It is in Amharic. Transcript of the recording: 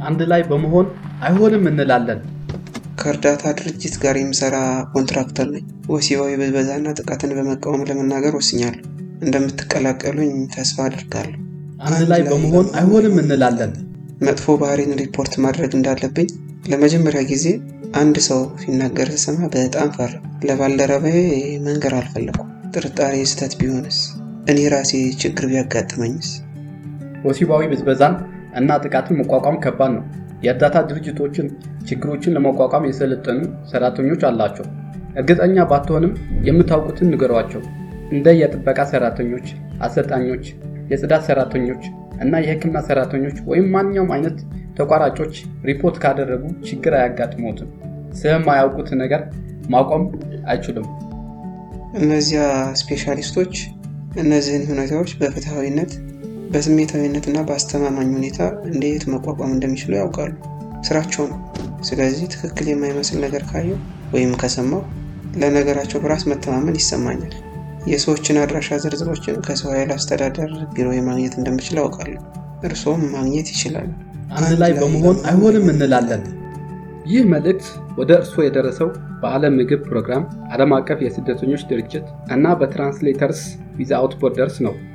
አንድ ላይ በመሆን አይሆንም እንላለን። ከእርዳታ ድርጅት ጋር የምሰራ ኮንትራክተር ነኝ። ወሲባዊ ብዝበዛና ጥቃትን በመቃወም ለመናገር ወስኛለሁ። እንደምትቀላቀሉኝ ተስፋ አድርጋለሁ። አንድ ላይ በመሆን አይሆንም እንላለን። መጥፎ ባህሪን ሪፖርት ማድረግ እንዳለብኝ ለመጀመሪያ ጊዜ አንድ ሰው ሲናገር ስሰማ በጣም ፈራ። ለባልደረባዬ መንገር አልፈለኩም። ጥርጣሬ ስህተት ቢሆንስ? እኔ ራሴ ችግር ቢያጋጥመኝስ? ወሲባዊ ብዝበዛን እና ጥቃትን መቋቋም ከባድ ነው። የእርዳታ ድርጅቶችን ችግሮችን ለመቋቋም የሰለጠኑ ሰራተኞች አላቸው። እርግጠኛ ባትሆንም የምታውቁትን ንገሯቸው። እንደ የጥበቃ ሰራተኞች፣ አሰልጣኞች፣ የጽዳት ሰራተኞች እና የሕክምና ሰራተኞች ወይም ማንኛውም አይነት ተቋራጮች ሪፖርት ካደረጉ ችግር አያጋጥሞትም። ስለማያውቁት ነገር ማቆም አይችሉም። እነዚያ ስፔሻሊስቶች እነዚህን ሁኔታዎች በፍትሐዊነት በስሜታዊነት እና በአስተማማኝ ሁኔታ እንዴት መቋቋም እንደሚችሉ ያውቃሉ። ስራቸው ነው። ስለዚህ ትክክል የማይመስል ነገር ካየው ወይም ከሰማው ለነገራቸው በራስ መተማመን ይሰማኛል። የሰዎችን አድራሻ ዝርዝሮችን ከሰው ኃይል አስተዳደር ቢሮ ማግኘት እንደምችል አውቃለሁ። እርስዎም ማግኘት ይችላሉ። አንድ ላይ በመሆን አይሆንም እንላለን። ይህ መልእክት ወደ እርስዎ የደረሰው በዓለም ምግብ ፕሮግራም፣ ዓለም አቀፍ የስደተኞች ድርጅት እና በትራንስሌተርስ ዊዛውት ቦርደርስ ነው።